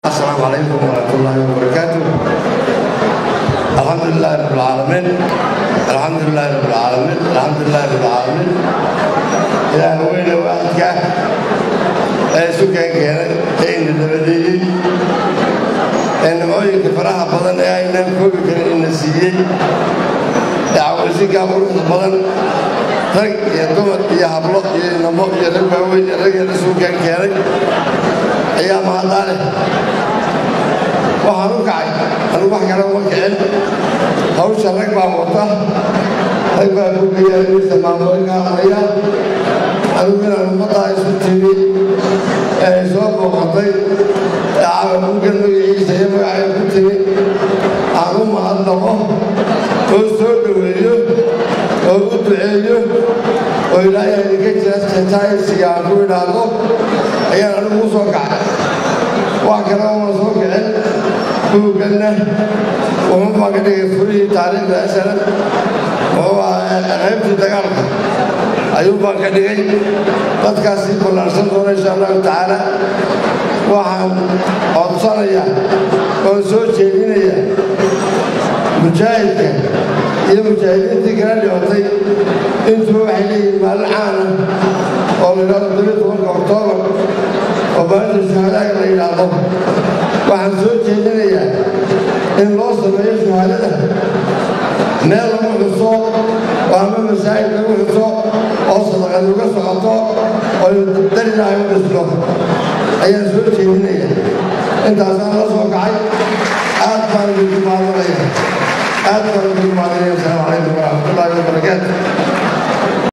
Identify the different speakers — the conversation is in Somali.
Speaker 1: السلام عليكم ورحمة الله وبركاته الحمد لله رب العالمين الحمد لله رب العالمين الحمد لله رب العالمين إله وين وعدك سكان كان إن البديل إن مويك فرح بدن أي نام كوي كان النسيج دعوة قبل بدن rag iyo dumar iyo hablo iyo namo iyo rag waaweyn iyo rag yara suugaan keenay ayaa mahaddaa leh waxaan u kacay anu wax kale uma kicin hawsha rag baa wata rag baa bugayaisa maamooyinka hadlaya anugu inaan ummaddaa isu tiri ee ay soo booqatay ee caawa bugan magaciisa iyo magacay ku timi aan u mahadnaqo oo soo dhoweeyo oo u duceeyo oo ilaahay idinka jeestaaysiga aan ku idhaahdo ayaan anigu u soo kacay wax kale oona soo kicin buugganna wuxuu baan ka dhigay furihii taariikhda asalan wuxuu ahaa qaybtii dagaalka ayuu baan ka dhigay dadkaasii ballaarsan doona insha allahu tacaala waxaan codsanayaa oon soo jeedinaya mujaahidka iyo mujaahidiintii kala dhibatay intuba waxay leeyihiin maalin caana oo la yidhahdo todobiyo tobanka oktoobar oo maalinta shuhadaaga la yidhaahdo waxaan soo jeedinayaa in loo sameeyo shuhadada meel lagu xuso oo ama masaajid lagu xuso oo sadaqad uga socoto oo darilaahay u dhisno ayaan soo jeedinaya intaasaan la soo kacay aad baan idinku maadanaya aad baan idinku maadanaya asalaamu calaykum waraxmatullaahi wabarakaatu